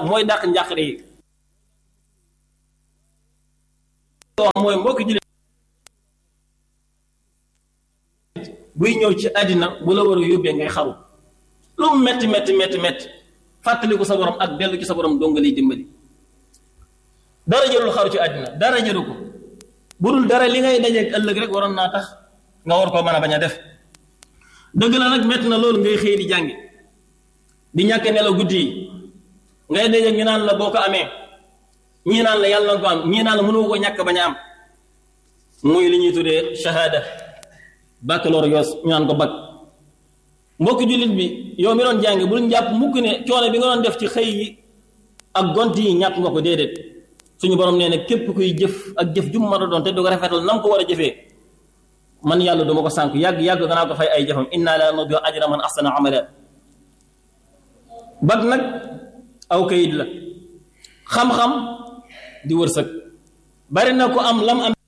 mooy dàq njàqare yi wax mooy mbokki jullit buy ñëw ci àddina bu la war a yóbbee ngay xaru lu mu metti metti metti metti fàttaliku sa borom ak dellu ci sa borom donga lay dimbali dara jërul xaru ci àddina dara jëru ko bu dul dara li ngay dajeeg ëllëg rek waroon naa tax nga war koo mën a bañ a def dëgg la nag metti na loolu ngay xëy di jàngi di ñàkk nelaw guddi yi ngay dajeeg ñu naan la boo ko amee ñii naan la yàlla na ko am ñii naan la mënoo ko ñàkk bañ a am muy li ñuy tuddee shahada baccalauréat ñu naan ko bac mbokki jullit bi yow mi doon jàngi bul jàpp mukk ne coono bi nga doon def ci xëy yi ak gont yi ñàkk nga ko déedéet suñu borom nee na képp kuy jëf ak jëf ju mu mën a doon te du ko rafetal na nga ko war a jëfee man yàlla duma ko sànk yàgg yàgg ganaa ko fay ay jëfam inna la nudiu ajra man ahsana amala bac nag aw kayit la xam-xam di wërsëg bari na ko am lam am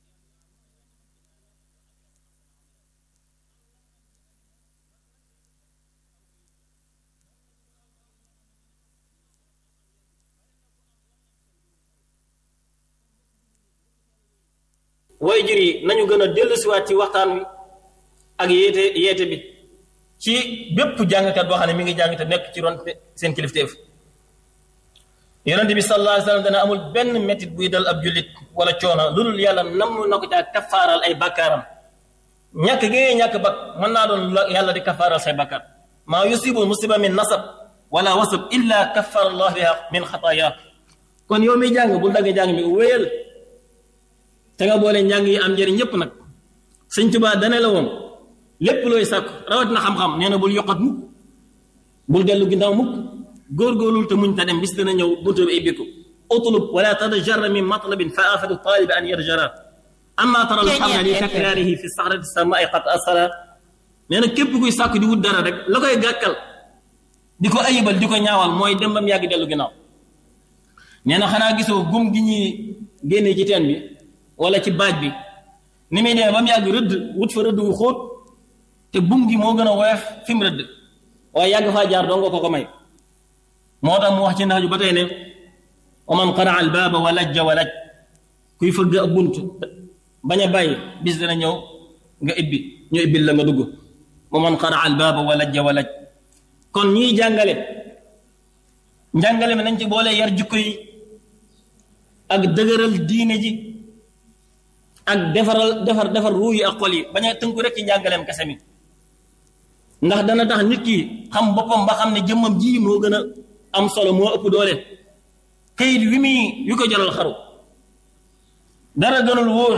way jur yi nañu gën a dellusiwaat ci waxtaan wi ak yeete yeete bi ci bépp jàngkat boo xam ne mi ngi jàng te nekk ci ron seen kilifteef yonente bi sallallahu alayhi wa sallam dana amul benn métit buy dal ab jullit wala coono lu dul yàlla nam na ko caa kafaaral ay bakkaaram ñàkk gi ngay ñàkk bak mën naa doon yàlla di kafaaral say bakkaar maa yusibu musiba min nasab wala wasab illa kaffara allah biha min xataaya kon yow miy jàng bul dagg jàng mi wéyal te nga boole njàng yi am njëriñ ñëpp nag sëñ Tuubaa dane la woon lépp looy sàkk rawat na xam-xam nee na bul yokkat mukk bul dellu ginnaaw mukk góorgóorlul te muñ ta dem bis dana ñëw buntu bi ay bikku utlub wala tadajarra min matlabin fa afatu talibi an yarjara amma tara al xamna li takraarihi fi saxrati samai qad asala nee na képp kuy sàkk di wut dara rek la koy gàkkal di ko ayibal di ko ñaawal mooy dem ba mu yàgg dellu ginnaaw nee na xanaa gisoo gum gi ñuy génnee ci teen bi wala ci baaj bi ni muy demee ba mu yàgg rëdd wut fa rëdd wu xóot te bum gi moo gën a woyof fi mu rëdd waaye yàgg faa jaar doo nga ko ko may moo tax mu wax ci ndax ju ba tey ne wa man qaraa al baaba wa lajja wa laj kuy fëgg ab bunt bañ a bàyyi bis dana ñëw nga ibbi ñu ibbil la nga dugg wa man qaraa al baaba wa lajja wa laj kon ñiy jàngale njàngale mi nañ ci boole yar jikko yi ak dëgëral diine ji ak defaral defar defar ruu yi ak xol yi bañ a tënku rek ci njàngaleem kese mi ndax dana tax nit ki xam boppam ba xam ne jëmmam ji moo gën a am solo moo ëpp doole kayit wi muy wi ko jaral xaru dara gënul wóor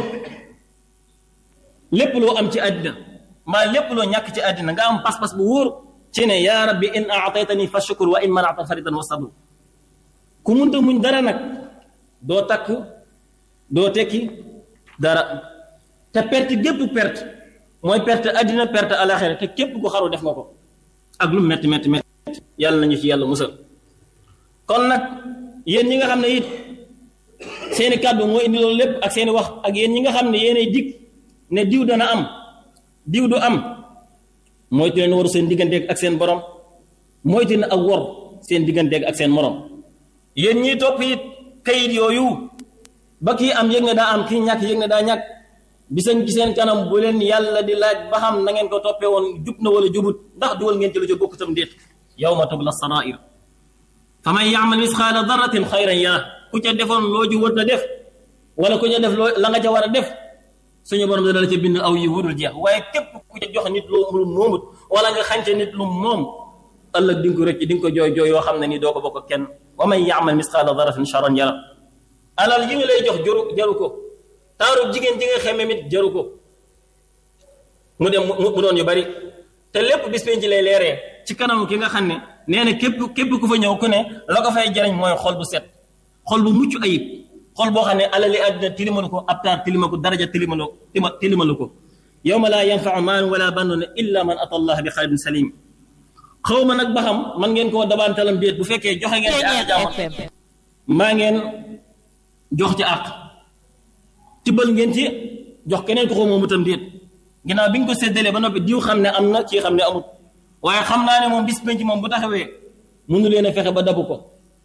lépp loo am ci àddina mbaa lépp loo ñàkk ci àddina nga am pas-pas bu wóor ci ne yaa rabbi in aataytani fa shukur wa in manata faridan wa sabr ku munta muñ dara nag doo takk doo tekki dara te perte gépp perte mooy perte àddina perte alaxira te képp ku xaru def nga ko ak lu metti metti metti yàlla nañu ci yàlla musal kon nag yéen ñi nga xam ne it seeni kàddu moo indi loolu lépp ak seeni wax ak yéen ñi nga xam ne yéenay dig ne diw dana am diw du am moytu leen waru seen digganteeg ak seen borom moytu leen ak wor seen digganteeg ak seen morom yéen ñiy topp it kayit yooyu ba kii am yëg ne daa am kii ñàkk yëg ne daa ñàkk bisañ ci seen kanam bu leen yàlla di laaj ba xam na ngeen ko toppee woon jub na wala jubut ndax duwal ngeen ci lu ca bokk tam déet yawma tubla sarair fa man yaamal misqaala daratin xayran yara ku ca defoon loo ju wër na def wala ku ca def loo la nga ca war a def suñu borom dana la ca bind aw yi wudul jeex waaye képp ku ca jox nit lu lu moomut wala nga xànce nit lu moom ëllëg di nga ko rëcc di nga ko jooy jooy yoo xam ne nii doo ko bokk kenn wa man yaamal misqaala daratin charan yara alal yi nga lay jox jaru jaru ko taaru jigéen ji nga xeme mit jaru ko mu dem mu doon yu bari te lépp bis penc ci lay leeree ci kanamu ki nga xam ne nee na képp képp ku fa ñëw ku ne la ko fay jariñ mooy xol bu set xol bu mucc ayib xol boo xam ne alali àddina tilimalu ko ab taar tilima ko daraja tilimalu tilimalu ko yawma laa yanfau maalun wala banun illa man ata allah bi qalbin salim xaw ma nag ba xam man ngeen koo dabaantalam déet bu fekkee joxe ngeen ci àq jaamam maa ngeen jox ci àq tibbal ngeen ci jox keneen ko xaw moomu tam déet ginnaaw bi ñu ko séddalee ba noppi diw xam ne am na kii xam ne amut waaye xam naa ne moom bis penc moom bu taxawee mënu leen a fexe ba dabu ko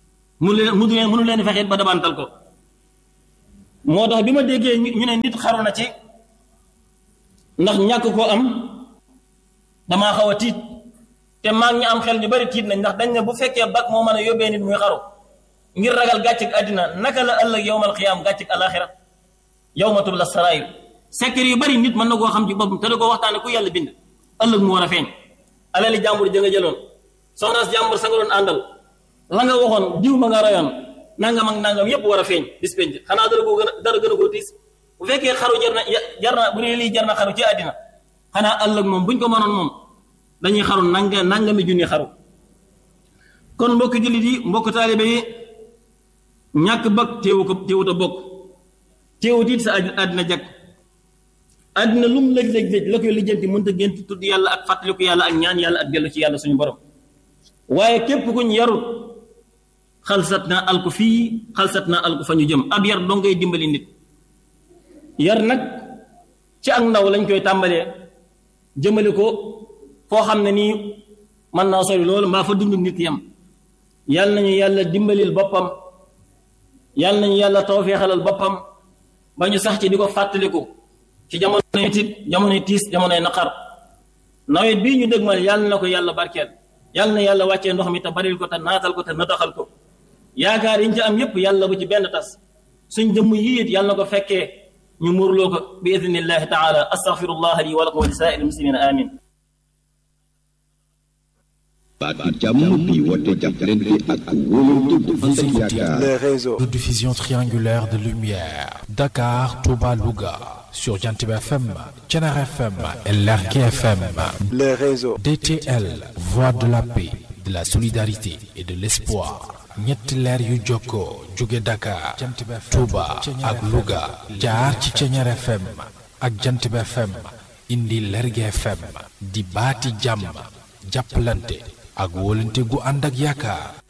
mu leen mu leen mënu leen fexe ba dabantal ko moo tax bi ma déggee ñu ne nit xaru na ci ndax ñàkk koo am damaa xaw a tiit te maa ngi am xel ñu bari tiit nañ ndax dañ ne bu fekkee bak moo mën a yóbbee nit muy xaru ngir ragal gàcceg àddina naka la ëllëg yowmal xiyaam gàcceg alaxira yowma tubla sarair secret yu bari nit mën na koo xam ci boppam te da koo waxtaane ku yàlla bind ëllëg mu war a feeñ alali jàmbur ja nga jëloon soxnaas jàmbur sa nga doon àndal la nga waxoon diw ma nga rayoon nangam ak nangam yépp war a feeñ bis penc xanaa dara koo gën a dara gën a koo tiis bu fekkee xaru jar na jar na bu dee lii jar na xaru ci àddina xanaa ëllëg moom buñ ko mënoon moom dañuy xaru nanga nangami junni xaru kon mbokk jullit yi mbokk taalibe yi ñàkk bëgg teewu ko teewut a bokk teewut it sa àddina jag àddina lum lëj lëj lëj la koy lijjanti mënta gént tudd yàlla ak fàttaliku yàlla ak ñaan yàlla ak dellu ci yàlla suñu borom waaye képp kuñ yarut xalsat naa alku fii xalsat naa alku fa ñu jëm ab yar doo ngay dimbali nit yar nag ci ak ndaw lañ koy tàmbalee jëmale ko foo xam ne nii mën naa sori loolu mbaa fa dund nit yam yàlla nañu yàlla dimbalil boppam yàlla nañu yàlla tawfeexalal boppam ba ñu sax ci di ko fàttaliku ci jamonoy tit jamonoy tiis jamonoy naqar nawet bii ñu dëgmal yàlla na ko yàlla barkeel yàlla na yàlla wàccee ndox mi te baril ko te naatal ko te nataxal ko yaakaar yi ñu ci am yépp yàlla bu ci benn tas suñ jëmm yi it yàlla na ko fekkee ñu muurloo ko bi idnillahi taala astaghfirullah li wa lakum wa li saa'iril muslimina amin baatu jàmm bi woote jàppalante ak wóolante bu ànd ak yaakaar. les réseaux de diffusion triangulaire de lumière Dakar, Touba, Louga sur Jantib FM, Thiénare FM et Lergui FM. les réseaux DTL, voix de la paix, de la solidarité et de l'espoir. ñetti leer yu jokkoo jóge Dakar, Touba ak Louga jaar ci Thiénare FM ak Jantib FM indi Lergui FM di baati jàmm jàppalante ak wóolante gu ànd ak yaakaar